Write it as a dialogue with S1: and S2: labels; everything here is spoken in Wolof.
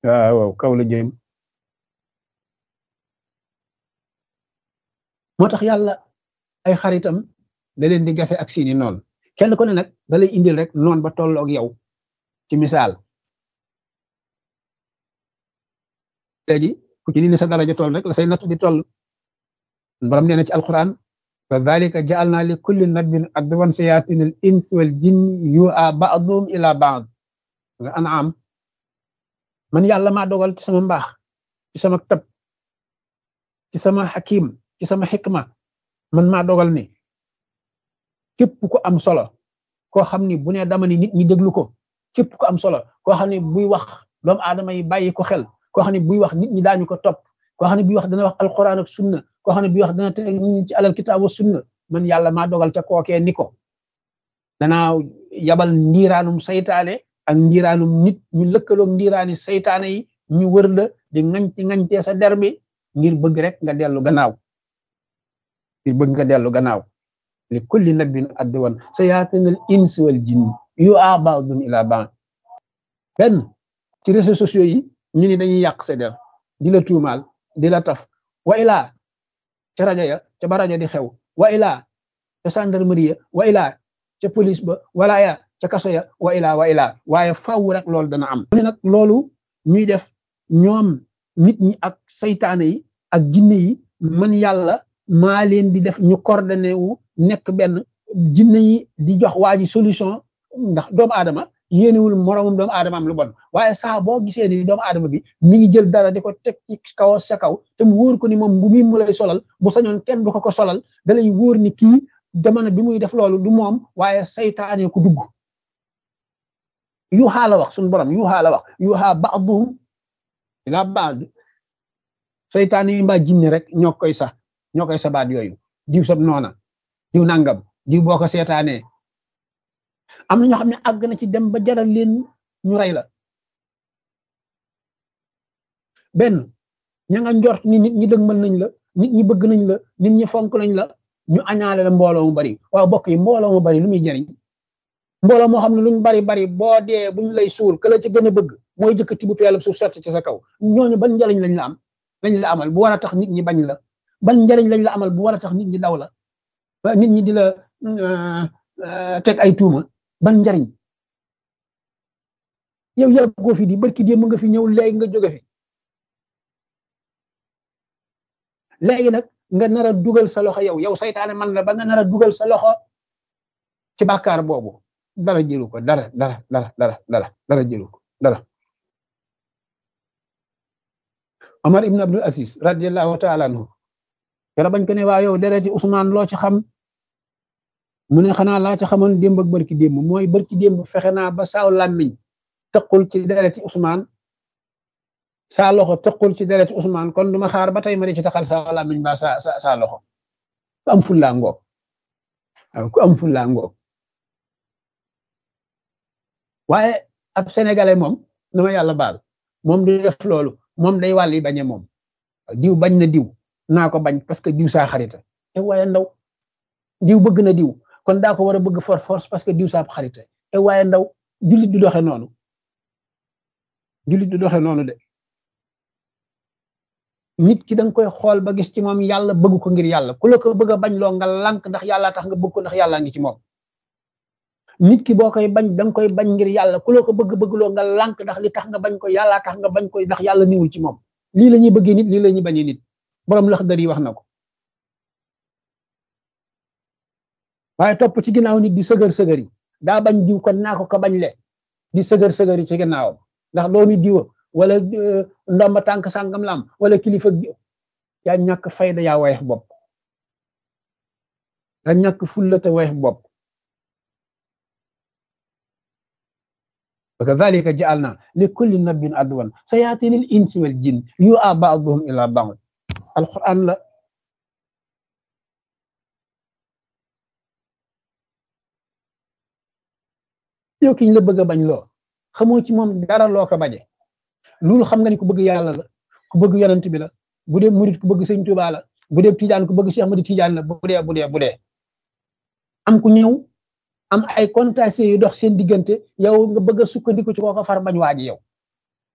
S1: waaw kaw la jëm moo tax yàlla ay xaritam da leen di gase ak seeni noonu kenn ku ne nag da lay indil rek noon ba tolloog yow ci misaal léegi ku ci ni sa daraja toll rek la say natt di toll borom nee na ci alquran fa dalika ja'alna li kulli nabiyyin adwan sayatin al ins wal jinni yu'a ba'dhum ila ba'd nga an'am man yàlla maa dogal ci sama mbaax ci sama tab ci sama hakim ci sama xikma man maa dogal ni képp ku am solo koo xam ni bu ne dama ni nit ñi déglu ko képp ku am solo koo xam ni buy wax doomu aadama yi bàyyi ko xel koo xam ne buy wax nit ñi daañu ko topp koo xam ne buy wax dana wax alquran ak sunna koo xam ne buy wax dana teg nit ñi ci alal kitaab wa sunna man yàlla maa dogal ca kookee ni ko danaa yabal ndiiraanum saytaane ak ndiiraanum nit ñu lëkkaloog ndiiraani saytaane yi ñu wër la di ŋañti ŋañtee sa der bi ngir bëgg rek nga dellu gannaaw ngir bëgg nga dellu gannaaw li kulli nabin adwan sayaatinal insi wal jinn yu a ba'dhum ila ba'd benn ci réseaux sociaux yi ñu ni dañuy yàq sa der di la tuumaal di la taf wa ilaa ca rajo ya ca ba rajo di xew wa ilaa ca gendarmerie ya wa ilaa ca police ba wala ya ca kaso ya wa ilaa wa ilaa waaye faw rek loolu dana am ne nag loolu ñuy def ñoom nit ñi ak saytaane yi ak jinne yi man yàlla maa leen di def ñu coordonné wu nekk benn jinne yi di jox waa ji solution ndax doomu aadama yéenewul moromum doomu aadama am lu bon waaye saa boo gisee ni doomu aadama bi mi ngi jël dara di ko teg ci kaw sa kaw te mu wóor ko ni moom bu muy mu lay solal bu sañoon kenn du ko ko solal da lay wóor ni kii jamono bi muy def loolu du moom waaye saytaane ku dugg yuuxaa la wax suñu borom yuuxaa la wax yuuxaa ba'duhum ila ba'd saytaane yi mbaa jinne rek ñoo koy sax ñoo koy sabaat yooyu diw sab noona diw nangam diw boo ko seetaanee am na ñoo xam ne àgg na ci dem ba jaral leen ñu rey la benn ña nga njort ni nit ñi dëgmal nañ la nit ñi bëgg nañ la nit ñi fonk nañ la ñu añaale la mbooloo mu bari waaw bokk yi mbooloo mu bari lu muy jariñ mbooloo moo xam ne luñ bari bari boo dee buñ lay suul ka la ci gën a bëgg mooy jëkkati bu peelab suuf sotti ci sa kaw ñooñu ban njariñ lañ la am lañ la amal bu war a tax nit ñi bañ la ban njariñ lañ la amal bu war a tax nit ñi daw la nit ñi di la teg ay tuuma ban njariñ yow yàggoo fi di barki démb nga fi ñëw léegi nga jóge fi léegi nag nga nar a dugal sa loxo yow yow saytaane man la ba nga nar a dugal sa loxo ci bàkkaar boobu dara jëlu ko dara dara dara dara dara dara jëlu ko dara Omar ibn Abdul Aziz radiyallahu taala anhu yara bañ ko ne waa yow dereti Ousmane loo ci xam mu ne xanaa laa ci xamoon démb ak barki démb mooy barki démb fexe naa ba saaw làmmiñ tëqul ci dereti Ousmane saa loxo tëqul ci dereti Ousmane kon duma xaar ba tey ma di ci taxal saaw làmmiñ ba sa sa saa loxo ku am fullaa ngoog waaw ku am fullaa ngoog waaye ab sénégalais moom na ma yàlla baal moom du def loolu moom day wàll yi bañe moom diw bañ na diw naa ko bañ parce que diw saa xarita te waaye ndaw diw bëgg na diw kon daa ko war a bëgg for force parce que diw saa xarita te waaye ndaw jullit du doxe noonu jullit du doxe noonu de nit ki da nga koy xool ba gis ci moom yàlla bëgg ko ngir yàlla ku la ko bëgg a bañ loo nga lànk ndax yàlla tax nga bëgg ko ndax yàlla ngi ci moom nit ki boo koy bañ da nga koy bañ ngir yàlla ku la ko bëgg bëgg loo nga lànk ndax li tax nga bañ ko yàlla tax nga bañ ko ndax yàlla niwul ci moom lii la ñuy bëggee nit lii la ñuy bañee nit borom laxdar yi wax na ko waaye topp ci ginnaaw nit di sëgër sëgër yi daa bañ diw kon naa ko ko bañ le di sëgër sëgër yi ci ginnaawam ndax doomi diwa wala ndomba tànk sàngam la am wala kilifa yaa ñàkk fayda yaa woyof bopp yaa ñàkk fulla te woyof bopp wa kadhalika ja'alna li kulli nabiyyin adwan sayatinil insi wal jinn yu'a ba'dhum ila ba'd alquran la yow kiñ la bëgg a bañ loo xamoo ci moom dara loo ko baje loolu xam nga ni ku bëgg yàlla la ku bëgg yonent bi la bu dee murit ku bëgg sëñ Tuubaa la bu dee tijaan ku bëgg Cheikh Ahmadu Tijaan la bu dee bu dee bu dee am ku ñëw am ay contacts yu dox seen diggante yow nga bëgg a sukkandiku ci kooko far bañ waaji yow